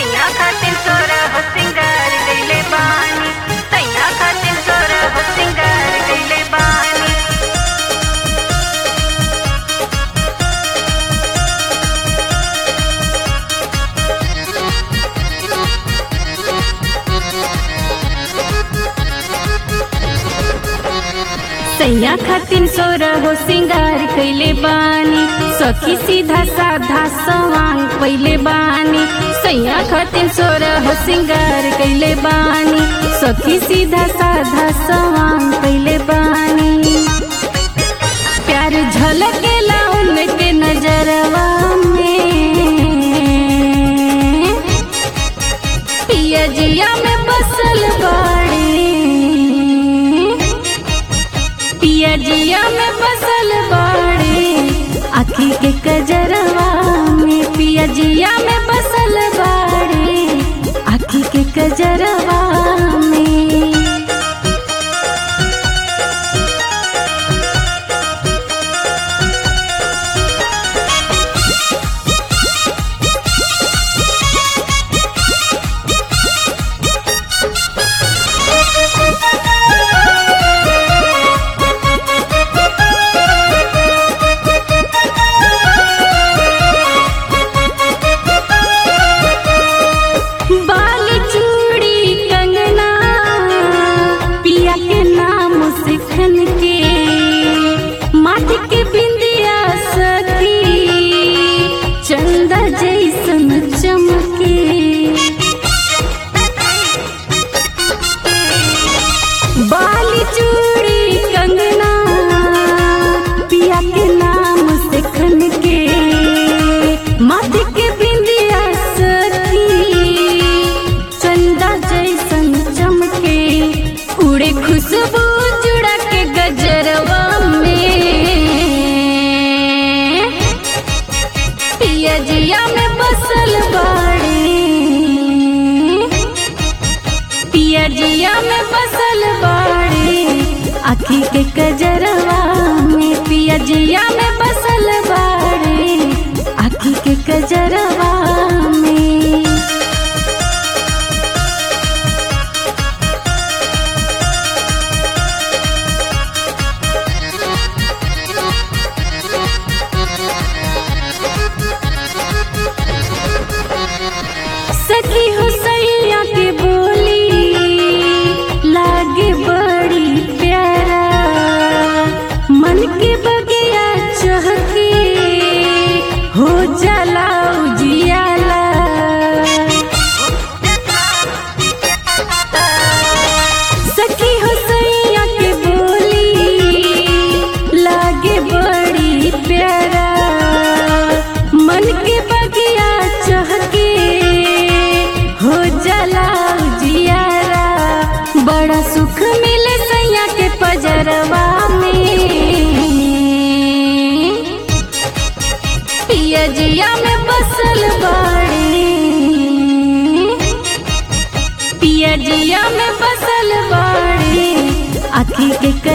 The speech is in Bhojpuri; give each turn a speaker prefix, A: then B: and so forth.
A: सैया खातिर तोरा हो सिंगार कइले बानी सैया खातिर तोरा हो सिंगार कइले बानी सैया खातिर सोरा हो सिंगार कइले बानी सखी सीधा साधा सवांग पइले बानी सैया खातिर सोरा हो सिंगार कइले बानी सखी सीधा साधा सवांग पइले बानी प्यार झलकेला उनके नजरवा में पिया जिया में बसल बाड़ी पिया जिया में बसल बाड़ी आखी के कजरवा में पिया जिया में बसल बाड़ी आखी के कजरवा में बाल चूड़ी कंगना पिया के नाम सिखन के माटी के बिंदिया सखी चंदा जैसन चमके बाल चूड़ी कंगना पिया के नाम सिखन के माटी के बिंदिया सखी चंदा जैसन चमके उड़े खुशबू जुड़ा के गजरवा में पिया जिया में बसल बाड़ी पिया जिया में बसल बाड़ी आखी के कजरवा में पिया जिया में बसल बाड़ी आखी के कजरवा में सखी हो सैया के बोली लागे बड़ी प्यारा मन के बगिया चहके हो जाला उजियाला सखी हो सैया के बोली लागे बड़ी प्यारा मन के बगिया चहके हो जाला जियारा बड़ा सुख मिले सैया के पजरवा में पिया जिया में बसल बाड़ी पिया जिया में बसल बाड़ी आखी के